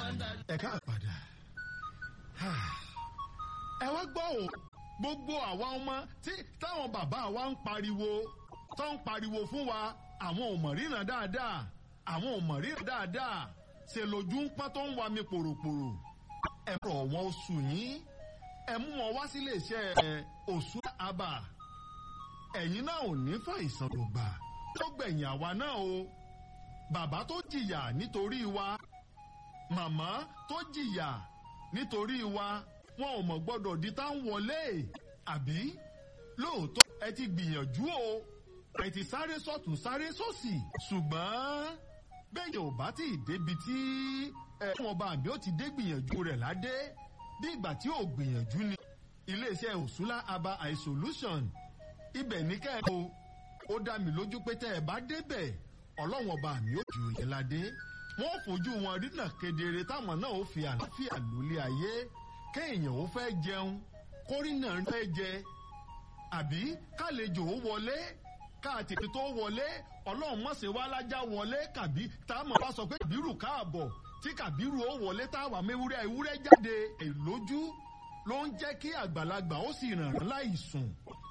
ẹ ká padà ẹ wá gbọ́ o gbogbo àwa ọmọ tí táwọn bàbá wa ń pariwo tó ń pariwo fún wa àwọn ò mọ̀ ríran dáadáa àwọn ò mọ̀ ríran dáadáa ṣe lójú ń pọ́n tó ń wa mi pòròpòrò ẹ rọ̀ wọ́n oṣù yín ẹ mú wọn wá sílé iṣẹ́ òṣù àbà ẹ̀yin náà ò ní fàìsàn ló gbà tó gbẹ̀yìn àwa náà o bàbá tó jìyà nítorí wa màmá tó jìyà nítorí wa wọn ò mọ̀ gbọ́dọ̀ di tá ń wọlé àbí lóòótọ́ ẹ ti gbìyànjú o ẹ ti sáré sọ́tún sáré sósì ṣùgbọ́n bẹ́ẹ̀ ò bá tí ì débi tí ẹ wọn bá àbí ó ti dé gbìyànjú rẹ̀ ládé bí ìgbà tí ò gbìyànjú ni iléeṣẹ́ òṣùlá aba isolation ibẹ̀ ní kẹ́ẹ̀kọ́ ó dá mi lójú pé tẹ́ ẹ bá débẹ̀ ọlọ́wọ́n ọba mi ó jù yẹn ládé wọ́n fojú wọn rínà kedere táwọn náà ó fi àlàáfíà lólé ayé kéèyàn ó fẹ́ jẹun kórìnà fẹ́ jẹ àbí kálejò ó wọlé káàtìkì tó wọlé ọlọ́run mọ̀sẹ̀ wá lájà wọlé kàbí táwọn bá sọ pé kàbírù káàbọ̀ tí kàbírù ó wọlé táwa mẹ́wúrẹ́ ewúrẹ́ jáde èlójú ló ń jẹ́ kí àgbàlagbà ó sì ràn án láì sùn